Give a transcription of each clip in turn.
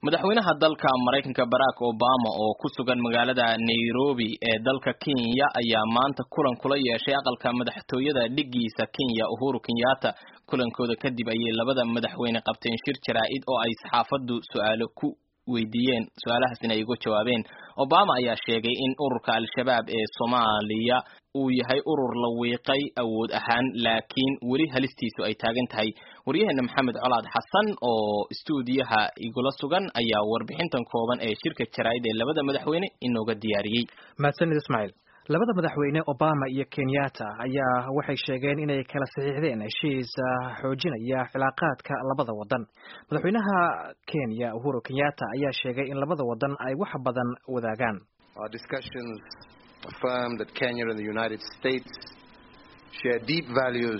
madaxweynaha dalka maraykanka barack obama oo ku sugan magaalada nairobi ee dalka kenya ayaa maanta kulan kula yeeshay aqalka madaxtooyada dhigiisa kenya uhuru kenyatta kulankooda kadib ayay labada madaxweyne qabteen shir jaraa'id oo ay saxaafaddu su-aalo ku weydiiyeen su-aalahaasina ay uga jawaabeen obama ayaa sheegay in ururka al-shabaab ee soomaaliya uu yahay urur la wiiqay awood ahaan laakiin weli halistiisu ay taagan tahay waryaheena maxamed colaad xasan oo istuudiyaha igula sugan ayaa warbixintan kooban ee shirka jaraa'id ee labada madaxweyne inooga diyaariyey mahadsanid ismaaciil labada madaxweyne obama iyo kenyatta ayaa waxay sheegeen inay kala saxiixdeen heshiis xoojinaya cilaaqaadka labada wadan madaxweynaha kenya uhuru kenyatta ayaa sheegay in labada wadan ay wax badan wadaagaan affirm that Kenya and the United States share deep values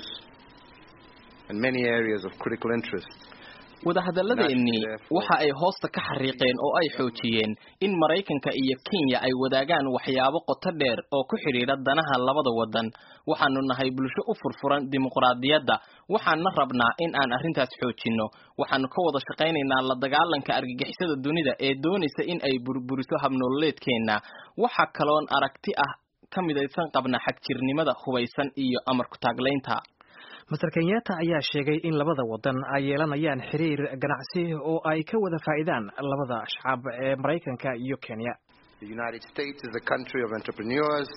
and many areas of critical interest. wadahadalladeennii waxa ay hoosta ka xariiqeen oo ay xoojiyeen in maraykanka iyo kenya ay wadaagaan waxyaabo qoto dheer oo ku xidhiidha danaha labada wadan waxaanu nahay bulsho u furfuran dimuqraadiyadda waxaana rabnaa in aan arrintaas xoojinno waxaanu ka wada shaqaynaynaa la dagaalanka argagixisada dunida ee doonaysa in ay burburiso habnololeedkeenna waxa kaloon aragti ah ka midaysan qabna xagjirnimada hubaysan iyo amarku taaglaynta master kenyatta ayaa sheegay in labada wadan ay yeelanayaan xiriir ganacsi oo ay ka wada faa'iidaan labada shacab ee maraykanka iyo kenya The United States is a country of entrepreneurs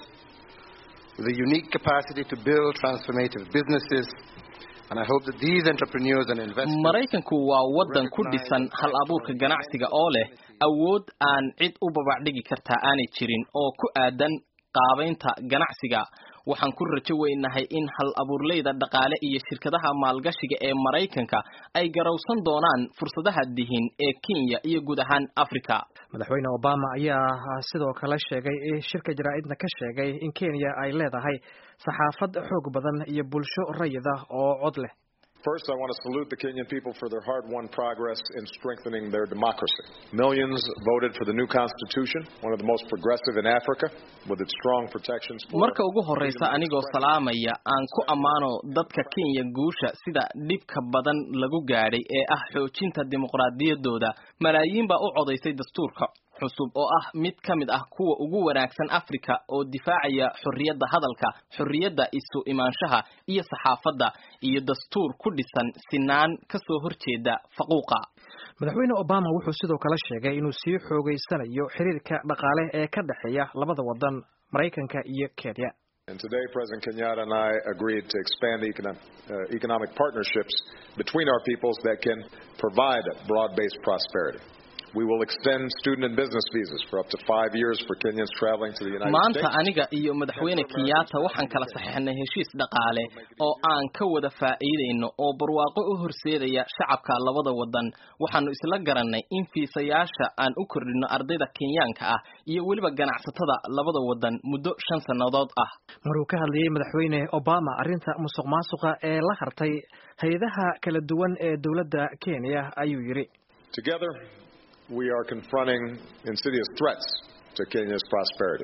with a unique capacity to build transformative businesses and I hope that these entrepreneurs and investors maraykanku waa wadan ku dhisan hal abuurka ganacsiga oo leh awood aan cid u babacdhigi kartaa aanay jirin oo ku aadan qaabaynta ganacsiga waxaan ku rajo weynahay in hal abuurleyda dhaqaale iyo shirkadaha maalgashiga ee maraykanka ay garowsan doonaan fursadaha dihin ee kenya iyo guud ahaan africa madaxweyne obama ayaa sidoo kale sheegay shirka jaraa'idna ka sheegay in kenya ay leedahay saxaafad xoog badan iyo bulsho rayid ah oo cod leh First, I want to salute the Kenyan people for their hard-won progress in strengthening their democracy. Millions voted for the new constitution, one of the most progressive in Africa, with its strong protections for marka ugu horreysa anigoo salaamaya aan ku ammaano dadka kenya guusha sida dhibka badan lagu gaadhay ee ah xoojinta dimuqraadiyaddooda malaayiin baa u codaysay dastuurka cusub oo ah mid ka mid ah kuwa ugu wanaagsan africa oo difaacaya xorriyadda hadalka xorriyadda isu imaanshaha iyo saxaafadda iyo dastuur ku dhisan sinaan ka soo horjeeda faquuqa madaxweyne obama wuxuu sidoo kale sheegay inuu sii xoogeysanayo xiriirka dhaqaale ee ka dhexeeya labada wadan maraykanka iyo kenya And today, President Kenyatta and I agreed to expand economic, uh, economic partnerships between our peoples that can provide broad-based prosperity. We will extend student and business visas for up to five years for Kenyans traveling to the United maanta States. aniga iyo madaxweyne kenyatta waxaan kala saxeixnay heshiis dhaqaale oo aan ka wada faa'iidayno oo barwaaqo u horseedaya shacabka labada wadan waxaanu isla garannay in fiisayaasha aan u kordhino ardayda kenyaanka ah iyo weliba ganacsatada labada wadan muddo shan sannadood ah maruu ka hadlayey madaxweyne obama arrinta musuq maasuqa ee la hartay hay-adaha kala duwan ee dowladda kenya ayuu yidhi Together, we are confronting insidious threats to Kenya's prosperity.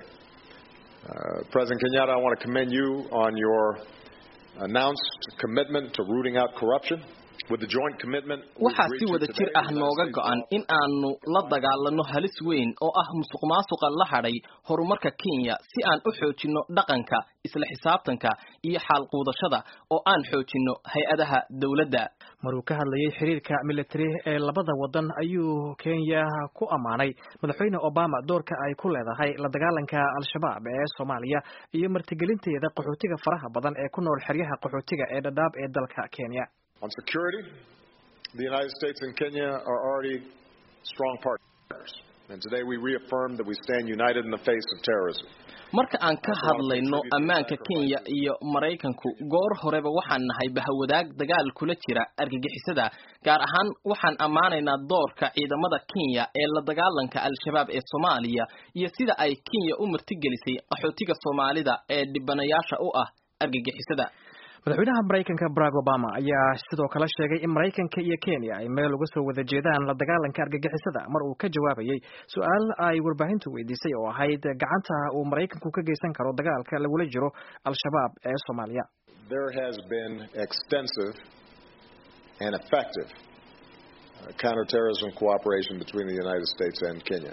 Uh, President Kenyatta, I want to commend you on your announced commitment to rooting out corruption. With the joint commitment we waxaa agreed si to wada today, jir ah the United nooga States go'an in aanu la dagaalano halis weyn oo ah musuq maasuqa la hadhay horumarka kenya si aan u xoojinno dhaqanka isla xisaabtanka iyo xaalquudashada oo aan xoojinno hay-adaha dowladda maruu ka hadlayey xiriirka military ee labada wadan ayuu kenya ku ammaanay madaxweyne obama doorka ay ku leedahay la dagaalanka al-shabaab ee soomaaliya iyo martigelinteeda qaxootiga faraha badan ee ku nool xeryaha qaxootiga ee dhadhaab ee dalka kenya On security, the United States and Kenya are already strong partners. And today we reaffirm that we stand united in the face of terrorism. marka aan ka hadlayno ammaanka kenya iyo maraykanku goor horeba waxaan nahay bahawadaag dagaal kula jira argagixisada gaar ahaan waxaan ammaanaynaa doorka ciidamada kenya ee la dagaalanka al-shabaab ee soomaaliya iyo sida ay kenya u martigelisay qaxootiga soomaalida ee dhibanayaasha u ah argagixisada madaxweynaha maraykanka barack obama ayaa sidoo kale sheegay in maraykanka iyo kenya ay meel uga soo wada jeedaan la dagaalanka argagixisada mar uu ka jawaabayey su-aal ay warbaahintu weydiisay oo ahayd gacanta uu maraykanku ka geysan karo dagaalka lagula jiro al-shabaab ee soomaaliya There has been extensive and effective uh, counterterrorism cooperation between the United States and Kenya,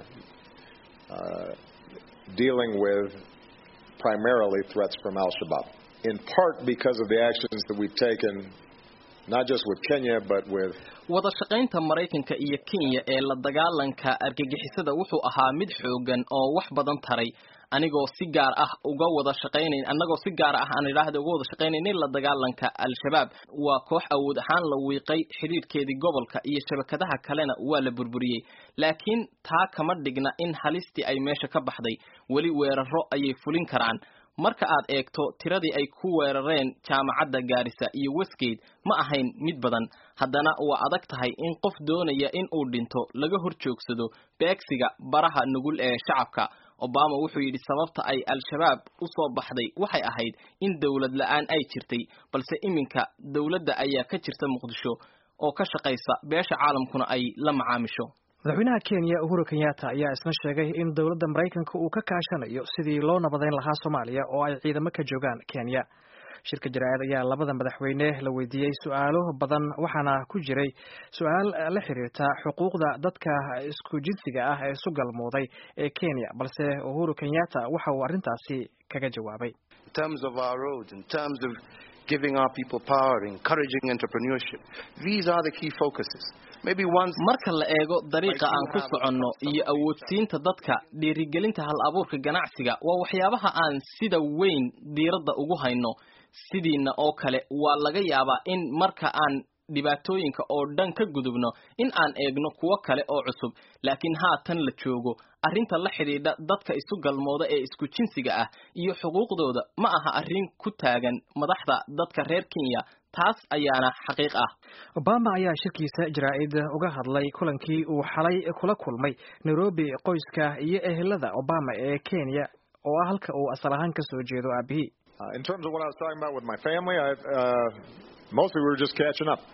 uh, dealing with primarily threats from Al Shabaab, in part because of the actions that we've taken, not just with Kenya, but with wada shaqaynta maraykanka iyo kenya ee la dagaalanka argagixisada wuxuu ahaa mid xoogan oo wax badan taray anigoo si gaar ah uga wada shaqaynayn annagoo si gaar ah aan idhaahda uga wada shaqaynaynay la dagaalanka al-shabaab waa koox awood ahaan la wiiqay xidhiidhkeedii gobolka iyo shabakadaha kalena waa la burburiyey laakiin taa kama dhigna in halistii ay meesha ka baxday weli weeraro ayay fulin karaan marka aad eegto tiradii ay ku weerareen jaamacadda gaarisa iyo westgate ma ahayn mid badan haddana waa adag tahay in qof doonaya in uu dhinto laga hor joogsado beegsiga baraha nugul ee shacabka obama wuxuu yidhi sababta ay al-shabaab u soo baxday waxay ahayd in dowlad la-aan ay jirtay balse iminka dowladda ayaa ka jirta muqdisho oo ka shaqaysa beesha caalamkuna ay la macaamisho madaxweynaha kenya uhuru kenyatta ayaa isna sheegay in dowladda maraykanka uu ka kaashanayo sidii loo nabadeyn lahaa soomaaliya oo ay ciidamo ka joogaan kenya shirka jaraa'id ayaa labada madaxweyne la weydiiyey su-aalo badan waxaana ku jiray su-aal la xiriirta xuquuqda dadka isku jinsiga ah ee isu galmooday ee kenya balse uhuru kenyatta waxa uu arrintaasi kaga jawaabay in terms of our roads, in terms of giving our people power, encouraging entrepreneurship. These are the key focuses. Maybe once marka la eego dariiqa aan ku soconno iyo awoodsiinta dadka dhiirigelinta hal abuurka ganacsiga waa waxyaabaha aan sida weyn diiradda ugu hayno sidiina oo kale waa laga yaabaa in marka aan dhibaatooyinka oo dhan ka gudubno in aan eegno kuwo kale oo cusub laakiin haatan la joogo arrinta la xidhiidha dadka isu galmooda ee isku jinsiga ah iyo xuquuqdooda ma aha arrin ku taagan madaxda dadka reer kenya taas ayaana xaqiiq ah obama ayaa shirkiisa jaraa'id uga hadlay kulankii uu xalay kula kulmay nairobi qoyska iyo ehelada obama ee kenya oo ah halka uu asal ahaan ka soo jeedo aabihii Uh, in terms of what I was talking about with my family, I, uh, mostly we were just catching up.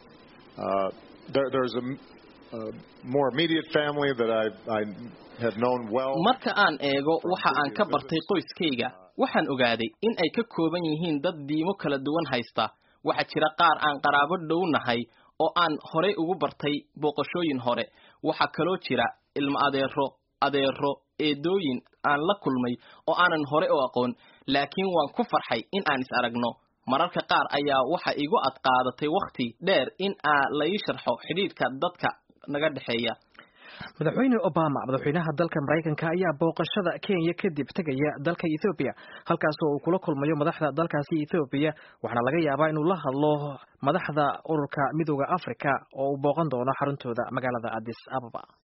Uh, there, there's a, a more immediate family that I, I have known well. marka aan eego waxa aan ka bartay qoyskayga waxaan ogaaday in ay ka kooban yihiin dad diimo kala duwan haysta waxaa jira qaar aan qaraabo dhow nahay oo aan horey ugu bartay booqashooyin hore waxaa kaloo jira ilmo adeero adeero eedooyin aan la kulmay oo aanan hore u aqoon laakiin waan ku farxay in aan is aragno mararka qaar ayaa waxa igu adqaadatay wakhti dheer in aa la ii sharxo xidhiidhka dadka naga dhexeeya madaxweyne obama madaxweynaha dalka maraykanka ayaa booqashada kenya kadib tegaya dalka ethoobiya halkaasoo uu kula kulmayo madaxda dalkaasi ethoobiya waxaana laga yaabaa inuu la hadlo madaxda ururka midooda africa oo uu booqan doono xaruntooda magaalada addis ababa